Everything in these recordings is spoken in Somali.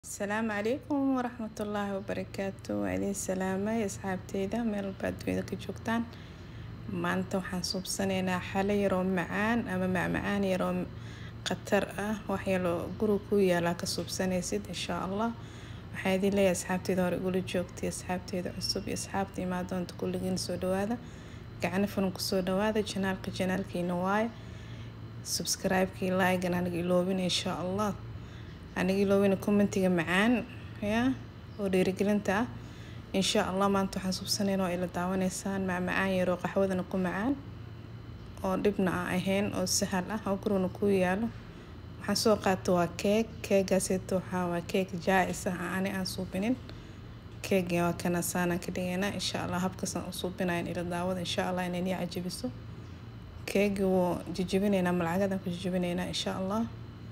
asalaamu calaykum waraxmatullaahi wabarakaatu waa idin salaamay asxaabteyda meel walba adduunyada ka joogtaan maanta waxaan suubsaneynaa xalo yaroo macaan ama macmacaan yaroo khatar ah waxyaaloo guriga ku yaalaa ka suubsanaysid insha allah waxaa idin leeyahay asxaabteyda hore igula joogtay asxaabteyda cusub iyo asxaabta imaadoonta kulligiin soo dhawaada gacano furan kusoo dhawaada janaalka janaalkiina waaye subscribe-kii like-gan aniga iloobin insha allah aniga iloobina commentiga macaan ya oo dhiirigelinta ah insha allah maanta waxaan subsaneyn oo ila daawanaysaan macmacaan yaroo qaxwadana ku macaan oo dhibna aan ahayn oo sahal ah oo gurigana ku yaalo waxaan soo qaata waa keeg keegaaseeto waxaa waa keeg jaa-is ah ani aan suubinin keega waa kana saanaan ka dhigaynaa insha allah habkaasaan u suubinayan ila daawada insha allah inay nii cajabiso keegi wuu jijibinaynaa malcagadan ku jijibinaynaa insha allah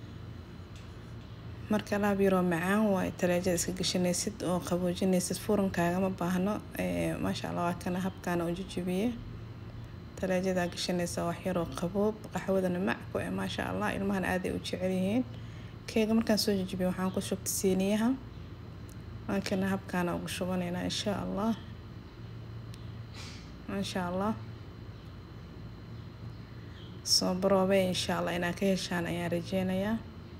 marka alaab yaroo macaan waa talaajada iska gashanaysid oo qaboojinaysid furankaagama baahno maasha allah waa kana habkaana u jijibiye talaajadaa gashanaysa wax yaroo qaboob qaxwadana macku e maasha allah ilmahana aaday u jecel yihiin keega markaan soo jijibiye waxaan ku shubtay siiniyaha waa kana habkaana ugu shubanaynaa insha allah maasha allah soo baroobe insha allah inaad ka heshaan ayaan rajeynayaa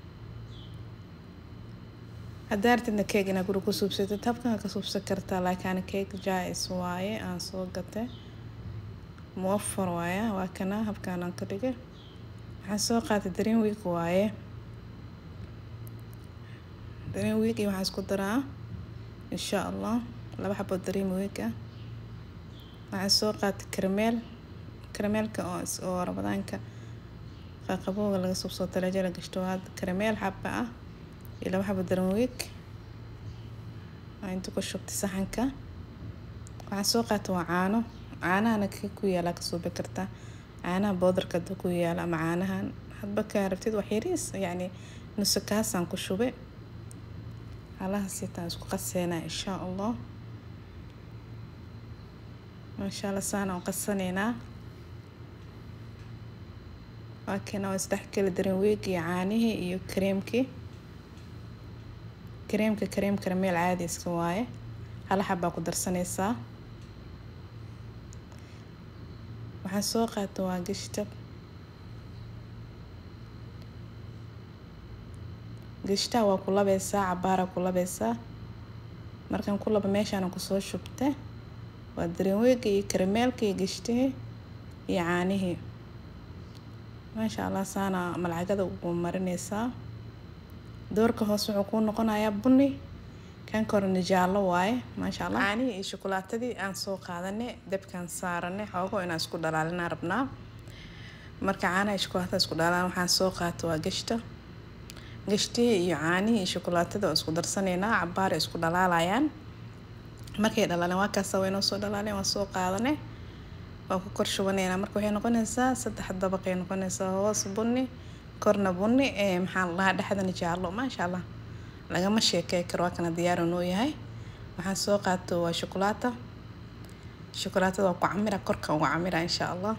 haddaa artidna keeg inaad guri ku suubsatid habkan ka suubsan kartaa laakiin keeg jaa-is waaye aan soo gatay muwafar waaye waa kana habkaan aan ka dhigay waxaan soo qaatay dareen week waaye dareen week iyo waxaan isku daraa insha allah laba xabo dareen week ah waxaan soo qaatay karameel karameelka oo oo ramadaanka qaqabooga laga suubsoo talaajada la gashto waa karameel xaba ah iyo laba xabo dareenweeg waa inta ku shubtay saxanka waxaan soo qaata waa caano caanahana ka ku yaala ka suubi kartaa caanaha boodarka hadda ku yaala ama caanahan hadba kaa rabtid wax yariis yacni nuso kaasaan ku shubay halahaas sitaan isku qaseynaa insha allah maasha allah saana u qasaneynaa waa kana waa isdhexgeli dareenweeg iyo caanihii iyo kareemkii kareemka kareem karameel caadi iska waaye hal xabbaa ku darsanaysaa waxaan soo qaata waa gashta gashtaha waa ku labeysaa cabaara ku labeysaa markaan ku laba meeshaana kusoo shubta waa dareenweega iyo karameelka iyo gashtihii iyo caanihii maasha allah saana malcagada ugu marinaysaa doorka hoos wuxuu kuu noqonayaa buni kan korena jaallo waaye maasha allah caanihii iyo shukulaatadii aan soo qaadanay dabkaan saaranay xoogo inaan isku dhalaalinaa rabnaa marka caanaha iyo shukulaatada isku dhalaan waxaan soo qaata waa gashta gashtihii iyo caanihii iyo shukulaatada oo isku darsanaynaa cabaar isku dhalaalayaan markay dhalaaleen waa kaasa waa inoo soo dhalaaleen waan soo qaadanay waa ku kor shubanaynaa marka waxay noqonaysaa saddex dabaqay noqonaysaa hoos buni korna buni ee maxaa la dhahaa dhexdana jaallo maasha allah lagama sheekey karo waa kana diyaar noo yahay waxaan soo qaato waa shukulaata shukulaatada waa ku camira korka ugu camira insha allah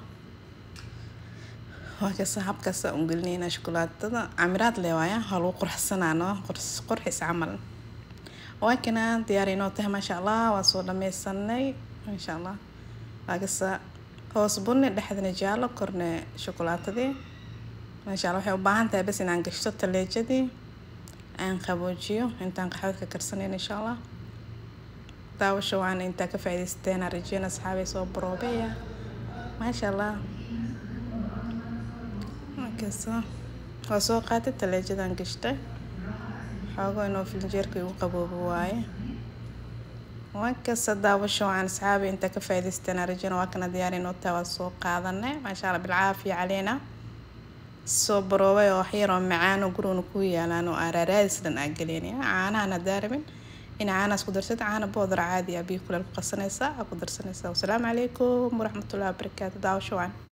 waa kasa habkaasa un gelinayna shukulaatada camiraad le waaya waa lagu qurxsanaano qurxis camal waa kana diyaar inoo tahay maasha allah waa soo dhameysanay maasha allah waa kasa hoos buni dhexdana jaallo korna shukulaatadii maasha allah waxay u baahan tahay bas inaan gashto taleejadii aan qaboojiyo intaan qaxwad ka karsanayn insha allah daawasho waana intaa ka faa'iidaysateen aan rajeyna asxaabay soo baroobeya maasha allah markaasa waa soo qaatay taleejadan gashtay xoogo inuu filinjeerka igu qaboobo waaye wankasta daawasho waan asxaabay intaa ka faa'iidaysateen aan rajeyna waa kana diyaar inoo taa waa soo qaadanay maasha allah bilcaafiya caleena soo baroobay oo waxyaroo macaan oo gurigana ku yaalaan oo aaraaraadis dhan aa galeynaya caanahan haddaa rabin ina caanahaas ku darsad caana boodar caadi ah biyo kuleel ku qasanaysaa aa ku darsanaysaa wasalaamu calaykum waraxmatullahi wabarakaatu daawasho waan